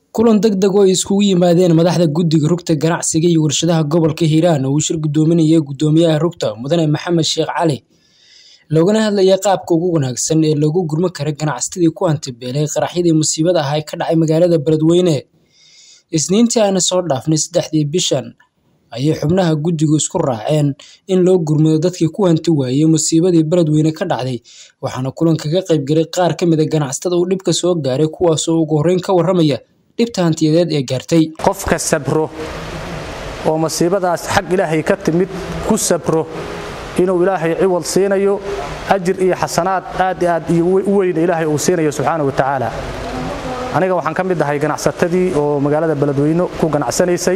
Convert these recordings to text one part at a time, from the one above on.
kulan degdeg oo ay iskugu yimaadeen madaxda guddiga rugta ganacsiga iyo warshadaha gobolka hiiraan oo uu shir gudoominayay gudoomiyaha rugta mudane maxamed sheekh cali loogana hadlayay qaabka ugu wanaagsan ee loogu gurman karo ganacsatadii ku hantibeelay qaraxyadii musiibada ah ee ka dhacay magaalada beledweyne isniintii aana soo dhaafnay saddexdii bishan ayay xubnaha guddigu isku raaceen in loo gurmado dadkii ku hanti waayey musiibadii beledweyne ka dhacday waxaana kulanka ka qaybgalay qaar ka mid a ganacsatada uu dhibka soo gaaray kuwaasoo ugu horreyn ka warramaya dhibta hantiyadeed ee gaartay qofka sabro oo masiibadaas xag ilaahay ka timid ku sabro inuu ilaahay ciwad siinayo ajir iyo xasanaad aad aad iyo u weyna ilaahay uu siinayo subxaana wa tacaala aniga waxaan ka mid ahay ganacsatadii oo magaalada beledweyne ku ganacsanaysay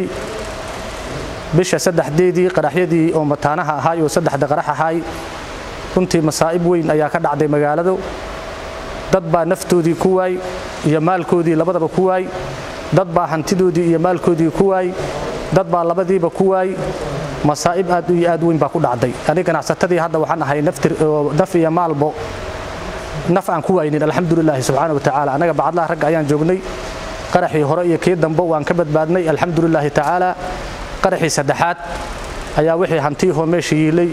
bisha saddexdeedii qaraxyadii oo mataanaha ahaay oo saddexda qarax ahaay runtii masaa'ib weyn ayaa ka dhacday magaaladu dad baa naftoodii ku waay iyo maalkoodii labadaba ku waay dad baa hantidoodii iyo maalkoodii ku waay dad baa labadiiba ku waay masaa'ib aad iyo aad weyn baa ku dhacday aniga ganacsatadii hadda waxaan ahay naf iyo maalbo naf aan ku waynin alxamdulilaahi subxaana wa tacaala annaga bacadlaha ragga ayaan joognay qaraxii hore iyo kii dambe waan ka badbaadnay alxamdulilaahi tacaala qaraxii saddexaad ayaa wixii hantiyahoo meesha yiilay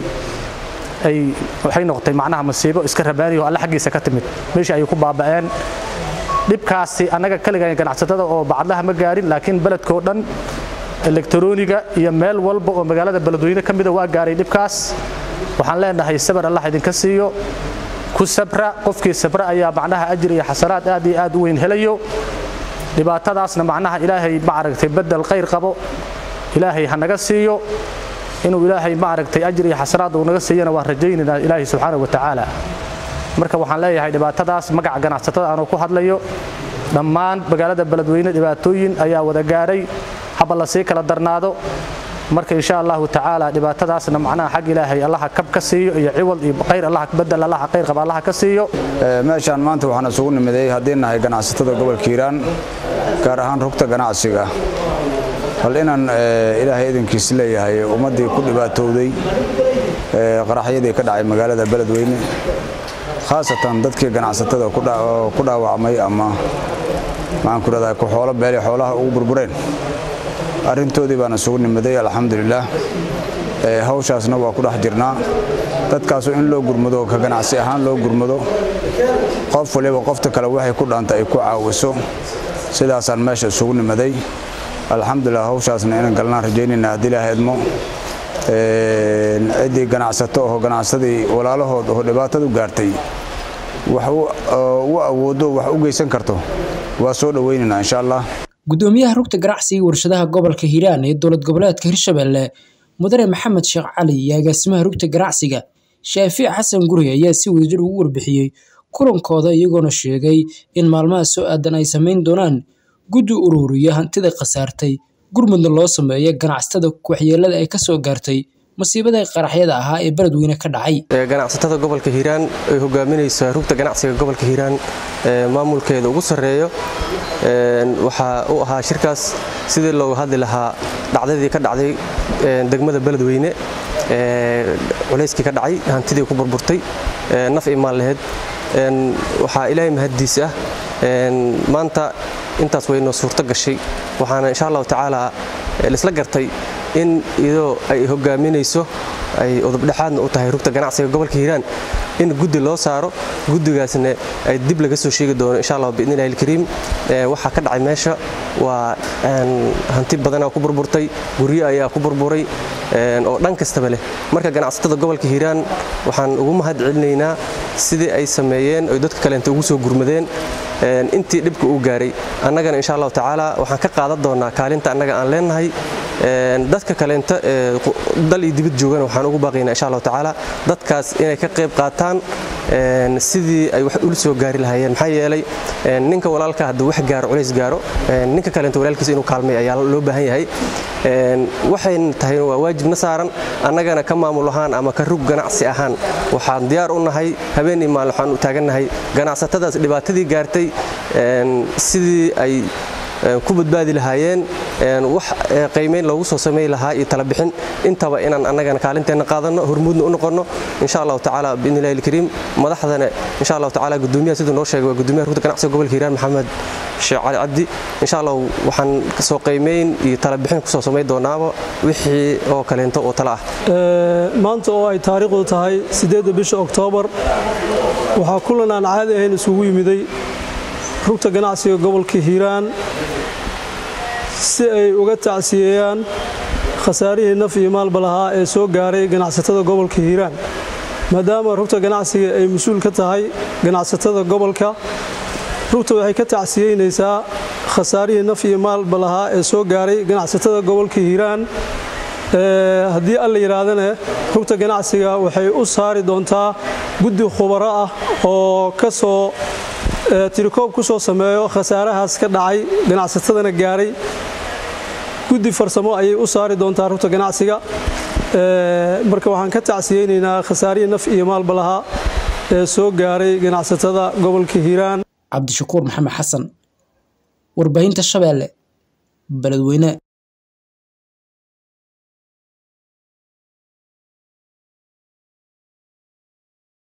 ay waxay noqotay macnaha masiibo iska rabaaniyo alle xaggiisa ka timid meeshii ayay ku baaba'een dhibkaasi annaga kaligan ganacsatada oo bacadlaha ma gaarin laakiin beledkoo dhan elektroniga iyo meel walba oo magaalada beledweyne ka mida waa gaaray dhibkaas waxaan leenahay sabar allah idinka siiyo ku sabra qofkii sabra ayaa macnaha ajir iyo xasanaad aad iyo aad u weyn helayo dhibaatadaasna macnaha ilaahay ma aragtay bedel khayr qabo ilaahay ha naga siiyo inuu ilaahay ma aragtay ajir iyo xasanaad uu naga siiyana waan rajaynaynaa ilaahay subxaana wa tacaala marka waxaan leeyahay dhibaatadaas magaca ganacsatada aanuu ku hadlayo dhammaan magaalada beledweyne dhibaatooyin ayaa wada gaaray haba la sii kala darnaado marka insha allahu tacaala dhibaatadaasna macnaha xag ilaahay allaha kab ka siiyo iyo ciwad iyo khayr allaha bedel allaha khayr qaba allaha ka siiyo meeshaan maanta waxaan isugu nimiday haddii nahay ganacsatada gobolka hiiraan gaar ahaan rugta ganacsiga bal inaan ilaahay idinkiis leeyahay ummaddii ku dhibaatowday qaraxyadii ka dhacay magaalada beledweyne khaasatan dadkii ganacsatada ku dhaawacmay ama maxaan ku rahdaa ku xoolo beele xoolaha ugu burbureen arrintoodii baan isugu nimiday alxamdulilaah hawshaasna waa ku dhex jirnaa dadkaasu in loo gurmado ka ganacsi ahaan loo gurmado qof waliba qofta kale waxay ku dhaanta ay ku caawiso sidaasaan meesha isugu nimaday alxamdulilah hawshaasna inaan galnaan rajaynayna haddii ilaaha idmo ciddii ganacsato oo ganacsadii walaalahood oo dhibaatadu gaartay wax u awoodo wax u geysan karto waa soo dhowaynaynaa insha allah gudoomiyaha rugta ganacsiga warshadaha gobolka hiiraan ee dowlad goboleedka hirshabelle mudane maxamed sheekh cali iyo agaasimaha rugta ganacsiga shaafiic xasan guri ayaa si wadajir ugu warbixiyey kulankooda iyagoona sheegay in maalmaha soo aadan ay samayn doonaan guddi ururiya hantida khasaartay gurmudna loo sameeyo ganacsatada waxyeelada ay ka soo gaartay masiibada qaraxyada ahaa ee beledweyne ka dhacay ganacsatada gobolka hiiraan ay hogaaminaysa rugta ganacsiga gobolka hiiraan maamulkeeda ugu sarreeyo waxaa u ahaa shirkaas sidii looga hadli lahaa dhacdadii ka dhacday degmada beledweyne culayskii ka dhacay hantidii ku burburtay naf imaan laheyd waxaa ilaahay mahaddiis ah maanta intaas waynoo suurto gashay waxaana insha allahu tacaala laisla gartay in iyadoo ay hogaaminayso ay udubdhexaadna u tahay rugta ganacsiga gobolka hiiraan in guddi loo saaro guddigaasna ay dib laga soo sheegi doono insha allah biidni illahi alkariim waxaa ka dhacay meesha waa hanti badanaa ku burburtay guryo ayaa ku burburay oo dhan kastaba leh marka ganacsatada gobolka hiiraan waxaan ugu mahad celinaynaa sidii ay sameeyeen oy dadka kaleenta ugu soo gurmadeen intii dhibka uu gaaray annagana insha allahu tacaala waxaan ka qaadan doonaa kaalinta annaga aan leenahay dadka kaleenta dal iyo dibad joogana waxaan ugu baaqaynaa insha allahu tacaala dadkaas inay ka qayb qaataan sidii ay wax ula soo gaari lahaayeen maxaa yeelay ninka walaalka hadduu wax gaaro culays gaaro ninka kaleenta walaalkiisa inuu kaalmay ayaa loo baahan yahay waxayna tahay waa waajibna saaran annagana ka maamul ahaan ama ka rug ganacsi ahaan waxaan diyaar u nahay habeen iyo maalin waxaan u taagannahay ganacsatadaas dhibaatadii gaartay sidii ay ku badbaadi lahaayeen wax qiimeyn loogu soo samey lahaa iyo talabixin intaba inaan annagana kaalinteenna qaadanno hormuudna u noqonno insha allahu tacaala biidni illahi alkariim madaxdana insha allahu tacaala gudoomiyaha siduu noo sheegay waa gudoomiyaha rugta ganacsiga gobolka hiiraan maxamed sheekh cali cabdi insha allah waxaan kasoo qiimeyn iyo talabixin kusoo samayn doonaaba wixii oo kaleento oo tale ah maanta oo ay taariikhdu tahay siddeedda bisha oktoobar waxaa kulan aan caadi ahayn isugu yimiday rugta ganacsiga gobolka hiiraan si ay uga tacsiyeeyaan khasaarihii naf iyo maalba lahaa ee soo gaaray ganacsatada gobolka hiiraan maadaama rugta ganacsiga ay mas-uul ka tahay ganacsatada gobolka rugta waxay ka tacsiyeynaysaa khasaarihii naf iyo maalba lahaa ee soo gaaray ganacsatada gobolka hiiraan haddii alla yidhaahdana rugta ganacsiga waxay u saari doontaa guddi khubaro ah oo ka soo tirikoob ku soo sameeyo khasaarahaas ka dhacay ganacsatadana gaaray guddi farsamo ayay u saari doontaa rugta ganacsiga marka waxaan ka tacsiyeynaynaa khasaarihii naf iyo maalba lahaa ee soo gaaray ganacsatada gobolka hiiraan cabdishakuur maxamed xasan warbaahinta shabeelle beledweyne